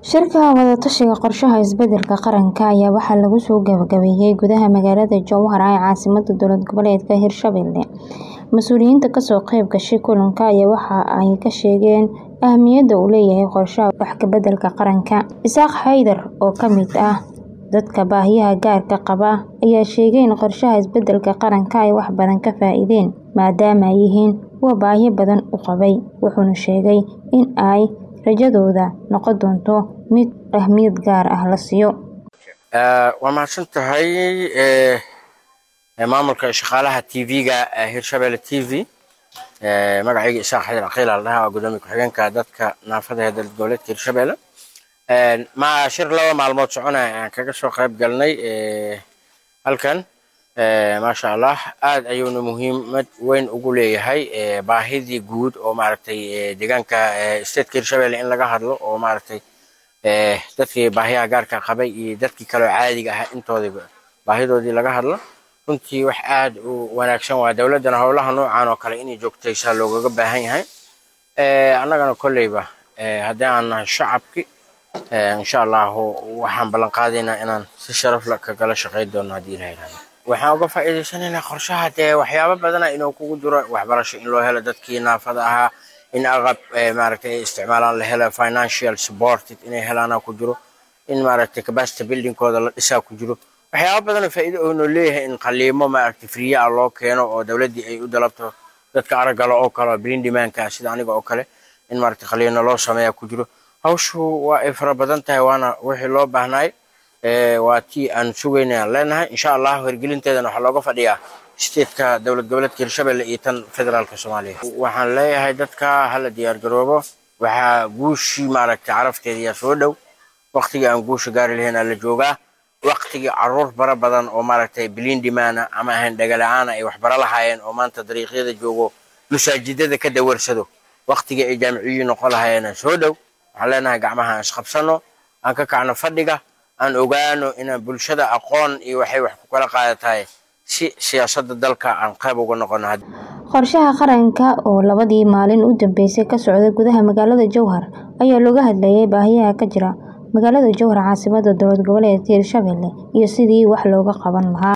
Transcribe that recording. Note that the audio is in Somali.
Shirka wada-tashiga qorshaha isbeddelka qaranka ayaa waxaa lagu soo gabagabeeyay gudaha magaalada Jowhar ee caasimadda dowlad goboleedka Hirshabelle. Mas'uuliyiinta ka soo qayb gashay kulanka ayaa waxa ay ka sheegeen ahmiyadda uu leeyahay qorshaha wax ka beddelka qaranka. Isaaq Haydar oo ka mid ah dadka baahiyaha gaarka qaba ayaa sheegay in qorshaha isbeddelka qaranka ay wax badan ka faa'iideen maadaama ay yihiin kuwo baahi badan u qabay. Wuxuuna sheegay in ay rajadooda noqon doonto mid ahmiyad gaar ah la siiyo. waa mahadsan tahay maamulka shaqaalaha tv-ga hirshabelle t v magacayga isaaq xadir caqiil la dhahaa waa gudoomiye ku-xigeenka dadka naafada ee dowlad goboleedka hirshabelle ma shir laba maalmood soconaya aan kaga soo qayb galnay halkan maasha allah aad ayuuna muhiimad weyn ugu leeyahay baahidii guud oo maaragtay deegaanka stateka hirshabelle in laga hadlo oo maaragtay dadkii baahiyaha gaarka qabay iyo dadkii kaloo caadiga ahaa intoodiba baahidoodii laga hadlo runtii wax aad u wanaagsan waa dowladdana howlaha noocan oo kale inay joogtaysaa loogaga baahan yahay annagana kolleyba haddii aan nahay shacabki insha allahu waxaan ballan qaadaynaa inaan si sharaf la kagala shaqayn doono haddii ilaha yidhahdo waxaan uga faa'iidaysanaynaa qorshaha dee waxyaabo badana inuu kugu diro waxbarasho in loo helo dadkii naafada ahaa in aqab maaragtay ay isticmaalaan la helo financial supported inay helaana ku jiro in maaragtay capacity buildingkooda la dhisaa ku jiro waxyaabo badan oo faa'iido oo noo leeyahay in qaliimo maaragtay free ah loo keeno oo dowladdii ay u dalabto dadka araggala oo kale brain demandka sida aniga oo kale in maaragtay qaliino loo sameeya ku jiro hawshu waa ay fara badan tahay waana wixii loo baahnaay waa tii aan sugaynayaan leenahay insha allah hirgelinteedana waxaa looga fadhiyaa stateka dowlad goboleedka hirshabelle iyo tan federaalka soomaaliya waxaan leeyahay dadka hala diyaar garoobo waxaa guushii maaragtay carafteediyaa soo dhow waqtigii aan guusha gaari lahayn aa la joogaa waqtigii caruur bara badan oo maaragtay biliindimaana ama ahayn dhagala'aana ay waxbaro lahaayeen oo maanta dariiqyada joogo masaajidada ka dawarsado waqtigii ay jaamiciyiin noqon lahaayeen soo dhow waxaan leenahay gacmaha aan isqabsano aan ka kacno fadhiga aan ogaano inaan bulshada aqoon iyo waxay wax ku kala qaadatahay si siyaasadda dalka aan qayb uga noqono qorshaha qaranka oo labadii maalin u dambeysay ka socday gudaha magaalada Jowhar ayaa looga hadlayay baahiyaha ka jira magaalada Jowhar caasimadda dowlad goboleedka Hirshabelle iyo sidii wax looga qaban lahaa